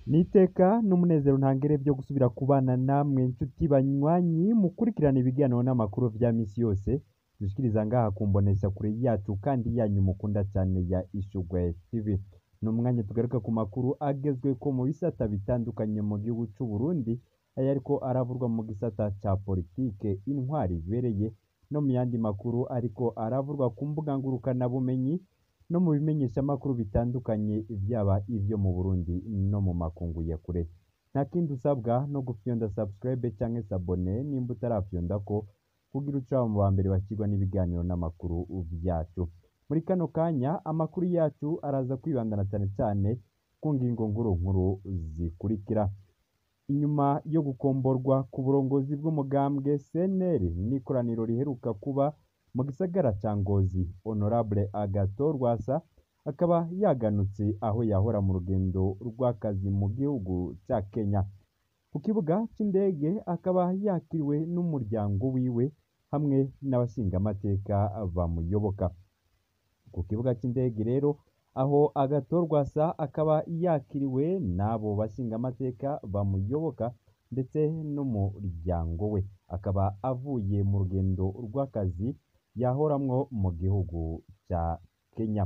N'iteka n'umunezero ntangere vyo gusubira kubana namwe nshuti banywanyi mukurikirana ibiganiro n'amakuru vya misi yose dushikiriza ngaha ku mboneshakure yacu kandi yanyu mukunda cane ya Ishurwe TV. Ni umwanya tugaruka ku makuru agezweko mu bisata bitandukanye mu gihugu c'Uburundi, ayariko aravurwa mu gisata ca politike, intwari ibereye no mu yandi makuru ariko aravurwa ku mbuga ngurukanabumenyi no mu bimenyeshamakuru bitandukanye vyaba ivyo mu Burundi no mu makungu ya kure. Nta kindi usabwa no gufyonda subscribe canke s'abone nimba utarafyondako kugira uce uba mu bambere bakirwa n'ibiganiro n'amakuru vyacu. Muri kano kanya amakuru yacu araza kwibandana cane cane ku ngingo nkuru nkuru zikurikira. Inyuma yo gukomborwa ku burongozi bw'umugambwe CNL n'ikoraniro riheruka kuba mu gisagara ca Ngozi, Honorable Agathon Rwasa akaba yaganutse aho yahora mu rugendo rw'akazi mu gihugu ca Kenya. Ku kibuga c'indege akaba yakiriwe n'umuryango wiwe hamwe n'abashingamateka bamuyoboka. Ku kibuga c'indege rero aho Agathon Rwasa akaba yakiriwe n'abo bashingamateka bamuyoboka ndetse n'umuryango we. Akaba avuye mu rugendo rw'akazi yahoramwo mu gihugu ca Kenya.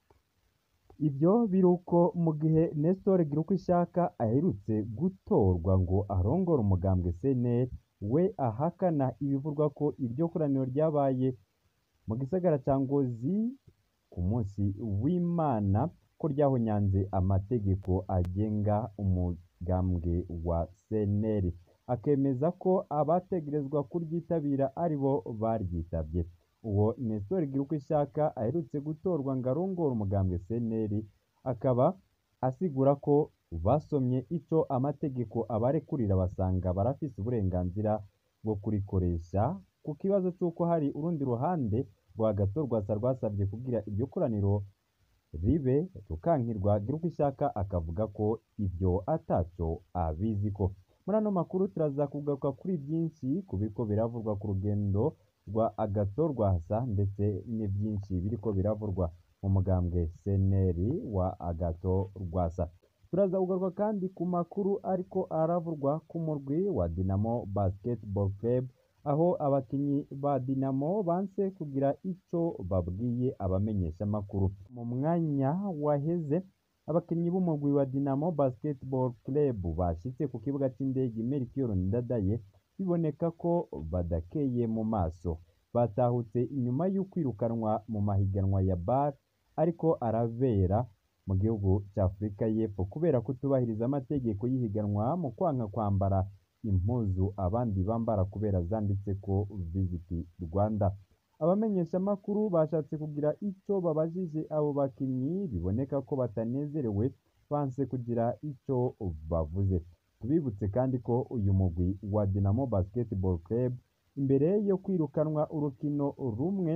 Ivyo biruko mu gihe Nestor Girukishaka aherutse gutorwa ngo arongore umugambwe CNL, we ahakana ibivugwa ko iryo koraniro ryabaye mu gisagara ca Ngozi ku musi w'Imana ko ryahonyanze amategeko agenga umugambwe wa CNL. Akemeza ko abategerezwa kuryitabira aribo baryitavye. Uwo Nestor Girukishaka aherutse gutorwa ngo arongore umugambwe CNL, akaba asigura ko basomye ico amategeko abarekurira basanga barafise uburenganzira bwo kurikoresha, ku kibazo c'uko hari urundi ruhande rwa Agathon Rwasa rwasavye kugira iryo koraniro ribe rukankirwa, Girukishaka akavuga ko ivyo ataco abiziko. Muri ano makuru turaza kugaruka kuri vyinshi ku biriko biravurwa ku rugendo rwa Agathon Rwasa ndetse n'ivyinshi biriko biravurwa mu mugambwe CNL wa Agathon Rwasa. Turaza kugaruka kandi ku makuru ariko aravurwa ku murwi wa Dinamo Basketball Club, aho abakinyi ba Dinamo banse kugira ico babwiye abamenyeshamakuru. Mu mwanya waheze abakinyi b'umugwi wa Dinamo Basketball Club bashitse ku kibuga c'indege Melchior Ndadaye biboneka ko badakeye mu maso. Batahutse inyuma y'ukwirukanwa mu mahiganwa ya BAL ariko arabera mu gihugu ca Afurika y'Epfo kubera kutubahiriza amategeko y'ihiganwa mu kwanka kwambara impuzu abandi bambara kubera zanditseko Visit Rwanda. Abamenyeshamakuru bashatse kugira ico babajije abo bakinyi biboneka ko batanezerewe banse kugira ico bavuze. Tubibutse kandi ko uyu mugwi wa Dinamo Basketball Club imbere yo kwirukanwa urukino rumwe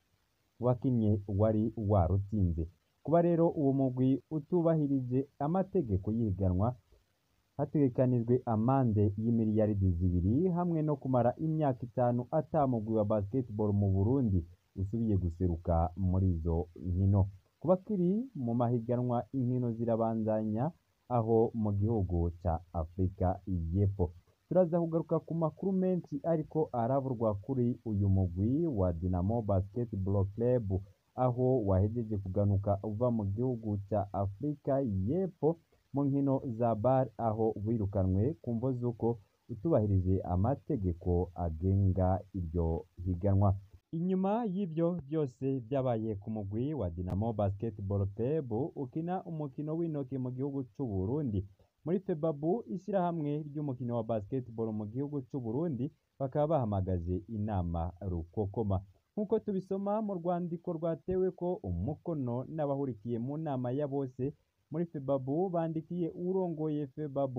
wakinye wari warutsinze. Kuba rero uwo mugwi utubahirije amategeko y'ihiganwa, hategekanijwe amande y'imiliyaridi zibiri hamwe no kumara imyaka itanu ata mugwi wa basketball mu Burundi usubiye guseruka muri izo nkino. Ku bakiri mu mahiganwa inkino zirabandanya aho mu gihugu ca Afurika y'Epfo. Turaza kugaruka ku makuru menshi ariko aravurwa kuri uyu mugwi wa Dinamo Basketball Club, aho wahejeje kuganuka uva mu gihugu ca Afurika y'Epfo mu nkino za BAL, aho wirukanwe ku mvo z'uko utubahirije amategeko agenga iryo higanwa. Inyuma y'ivyo vyose vyabaye ku mugwi wa Dinamo Basketball Club ukina umukino w'intoke mu gihugu c'Uburundi. Muri Febabu ishirahamwe ry'umukino wa basketball mu gihugu c'Uburundi bakaba bahamagaje inama rukokoma. Nk'uko tubisoma mu rwandiko rwateweko umukono n'abahurikiye mu nama ya bose muri Febabu bandikiye uwurongoye Febabu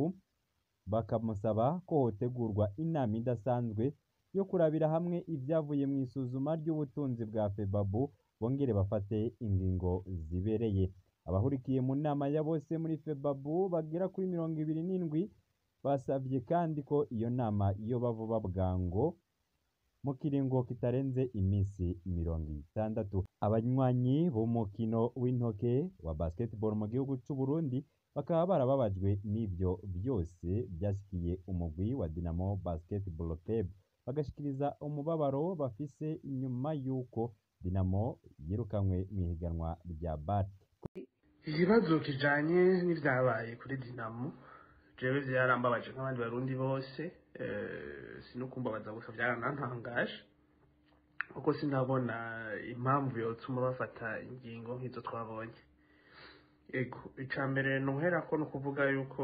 bakamusaba ko hotegurwa inama idasanzwe yo kurabira hamwe ivyavuye mw'isuzuma ry'ubutunzi bwa Febabu bongere bafate ingingo zibereye. Abahurikiye mu nama ya bose muri Febabu bagera kuri mirongo ibiri n'indwi basavye kandi ko iyo nama yoba vuba bwango mu kiringo kitarenze imisi mirongo itandatu. Abanywanyi b'umukino w'intoke wa basketball mu gihugu c'Uburundi bakaba barababajwe n'ivyo byose byashikiye umugwi wa Dinamo Basketball Club bagashikiriza umubabaro bafise nyuma y'uko Dinamo yirukanywe mu ihiganwa rya BAT ikibazo kijanye n'ivyabaye kuri dinamo jewe vyarambabaje nk'abandi barundi bose sinukumbabaza gusa vyaranantangaje kuko sinabona impamvu yotuma bafata ingingo nk'izo twabonye ego ica mbere noherako ni ukuvuga yuko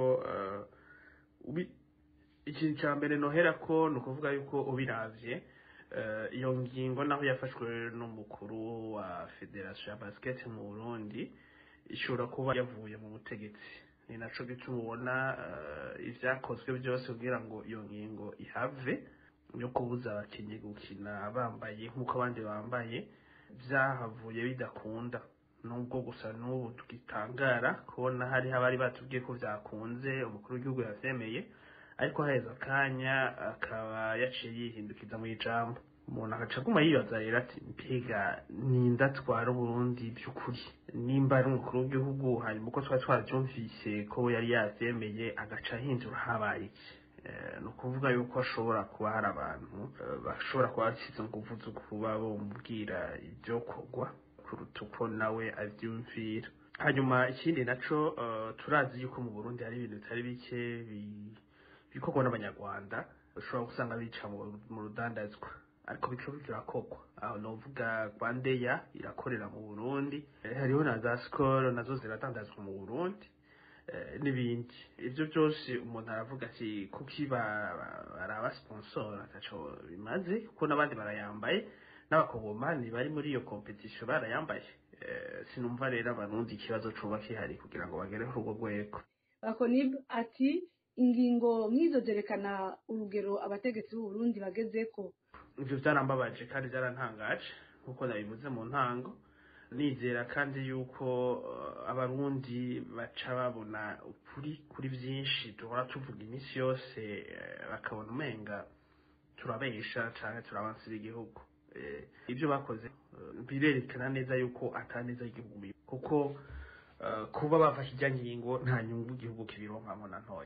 ikintu ca mbere noherako ni ukuvuga yuko ubiravye iyo ngingo naho yafashwe n'umukuru wa federasiyo ya basiketi mu burundi ishobora kuba yavuye mu butegetsi ni naco gituma ubona ivyakozwe byose kugira ngo iyo ngingo ihave yo kubuza abakinnyi gukina bambaye nk'uko abandi bambaye vyahavuye bidakunda nubwo gusa n'ubu tugitangara kubona hariho abari batubwiye ko vyakunze umukuru w'igihugu yavyemeye ariko haheze akanya akaba yaciye yihindukiza mu ijambo umuntu agaca aguma yibaza rero ati mbega ninda atwara uburundi by'ukuri nimba ari umukuru w'igihugu hanyuma uko twari twarabyumvise ko yari yavyemeye agaca ahindura habaye iki ni ukuvuga yuko hashobora kuba hari abantu bashobora kuba basize inguvu zo kuba bomubwira ibyo kogwa kuruta uko nawe avyumvira hanyuma ikindi naco turazi yuko mu burundi hari ibintu bitari bike bikorwa n'abanyarwanda ushobora gusanga bica mu rudandazwa ariko bico birakogwa aho novuga rwandeya irakorera mu burundi hariho na za skol nazo ziradandazwa mu burundi n'ibindi ibyo byose umuntu aravuga ati kuki baraba sponsor ataco bimaze kuko n'abandi barayambaye n'abakongomani bari muri iyo competition barayambaye sinumva rero abarundi ikibazo coba kihari kugira ngo bagere kuri urwo rwego bakonib ati ingingo nk'izo zerekana urugero abategetsi b'uburundi bagezeko ivyo vyarambabaje kandi vyarantangaje nkuko nabivuze mu ntango nizera kandi yuko abarundi baca babona ukuri kuri vyinshi duhora tuvuga iminsi yose bakabona umenga turabesha canke turabansira igihugu ibyo bakoze birerekana neza yuko ataneza igihugu kuko kuba bafashe ijya ngingo nta nyungu igihugu kibironkamo na ntoya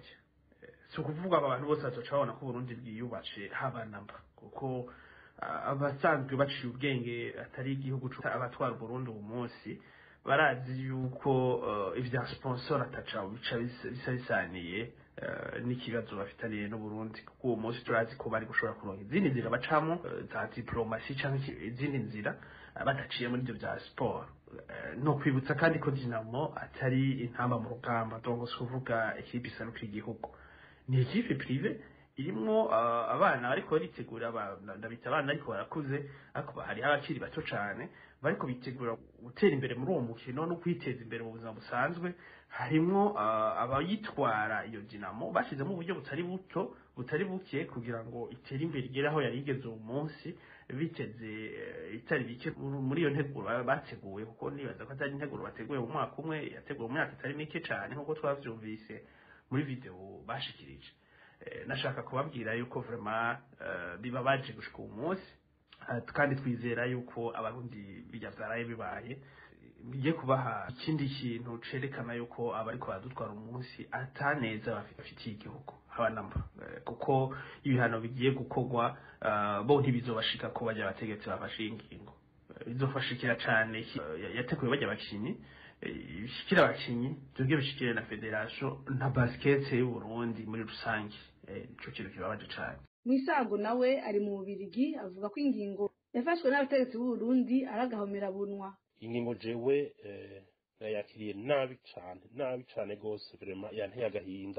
si ukuvuga abantu bose bazoca babona ko uburundi bwiyubace haba namba kuko abasanzwe baciye ubwenge atari igihugu abatwara uburundi ubu munsi barazi yuko ibya sponsor ataca bica bisa bisaniye n'ikibazo bafitaniye n'uburundi kuko uwo munsi turazi ko bari gushobora kuronka izindi nzira bacamo za diplomasi cyangwa izindi nzira badaciye muri ibyo bya siporo no kwibutsa kandi ko dinamo atari intamba mu rugamba donc si kuvuga ekipe isanukira igihugu ni ekipe prive irimwo abana bariko baritegura ndabita abana ariko barakuze ariko hariho abakiri bato cane bariko bitegura gutera imbere muri uwo mukino no kwiteza imbere mu buzima busanzwe harimwo abayitwara iyo dinamo bashyizemo uburyo butari buto butari buke kugira ngo itere imbere igere aho yari igeze uwo munsi biteze itari bike muri iyo nteguro bateguwe kuko nibaza ko atari integuro bateguye mu mwaka umwe yateguwe mu myaka itari mike cane nk'uko twavyumvise muri video bashikirije nashaka kubabwira yuko vrema bibabaje gushika uwo munsi kandi twizera yuko abarundi bijya vyaraye bibaye bigiye kubaha ikindi kintu cerekana yuko abariko baradutwara umunsi ataneza bafitiye igihugu haba namba kuko ibihano bigiye gukorwa bo ntibizobashika ko bajya abategetsi bafashe ingingo bizofashikira cane yateguye bajya abakinyi bishikira abakinyi byongeye bishikire na federation na basket y'uburundi muri rusange ico kintu kibabaje cane mwisago nawe ari mu bubirigi avuga ko ingingo yafashwe n'abategetsi b'uburundi ari agahomerabunwa ingingo jewe nayakiriye nabi cane nabi cane gose vrema yanteye agahinda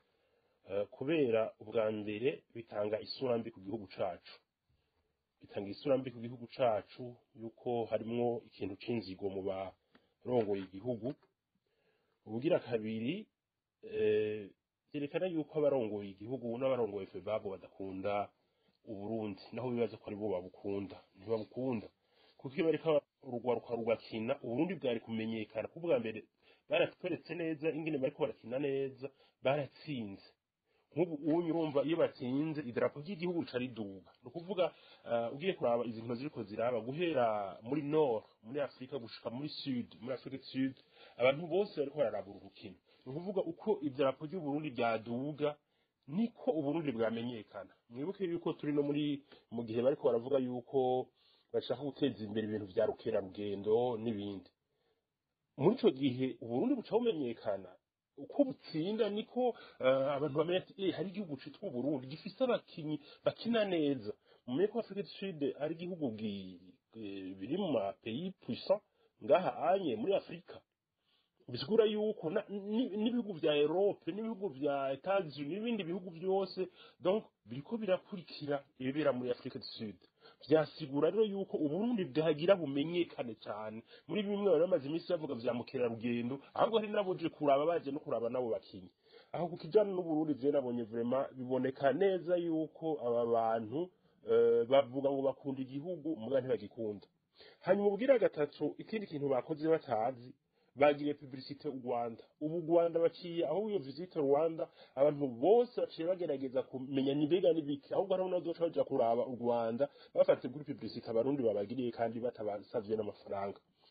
kubera ubwa mbere bitanga isura mbi ku gihugu cacu bitanga isura mbi ku gihugu cacu yuko harimwo ikintu c'inzigo mu barongoye igihugu ubugira kabiri byerekana yuko abarongoye igihugu n'abarongoye febabo badakunda uburundi naho bibaza ko ari bo babukunda ntibabukunda kuko iyo bariko urugwaruka rugakina uburundi bwari kumenyekana kuko bwa mbere baratweretse neza ingene bariko barakina neza baratsinze nk'ubu unyu urumva iyo batsinze idarapo ry'igihugu rica riduga ni ukuvuga ugiye kuraba izi nkino ziriko ziraba guhera muri nord muri afurika gushika muri sud muri afurika sud abantu bose bariko bararaba uru rukino ni ukuvuga uko idarapo ry'uburundi ryaduga niko uburundi bwamenyekana mwibuke yuko turi no muri mu gihe bariko baravuga yuko bashaka guteza imbere ibintu vya rukerarugendo n'ibindi muri ico gihe uburundi buca bumenyekana uko butsinda niko eh, abantu bamenya ati eh, hari igihugu citwa uburundi gifise abakinyi bakina neza mumenye ko afurika du sud ari igihugu gi- eh, biri mu ma pays puissant ngaha anye muri afurika bisigura yuko na- ni- n'ibihugu vya Europe n'ibihugu vya Etats-Unis n'ibindi bihugu byose donc biriko birakurikira ibibera muri Afrika du Sud vyasigura rero yuko uburundi bwagira bumenyekane cyane muri bimwe bari bamaze iminsi bavuga vya mukerarugendo ahubwo hari n'aboje kuraba baje no kuraba nabo bakinyi aho ku kijana n'uburundi vye nabonye vraiment biboneka neza yuko aba bantu eh, bavuga ngo bakunda igihugu muga ntibagikunda hanyuma ubwira gatatu ikindi kintu bakoze batazi bagiriye publicité u Rwanda ubu u Rwanda baciye aho iyo visite Rwanda abantu bose baciye bagerageza kumenya nibega nibiki ahubwo hariho n'abazoca baja kuraba u Rwanda bafatiye kuri publicité abarundi babagiriye kandi batabasavye n'amafaranga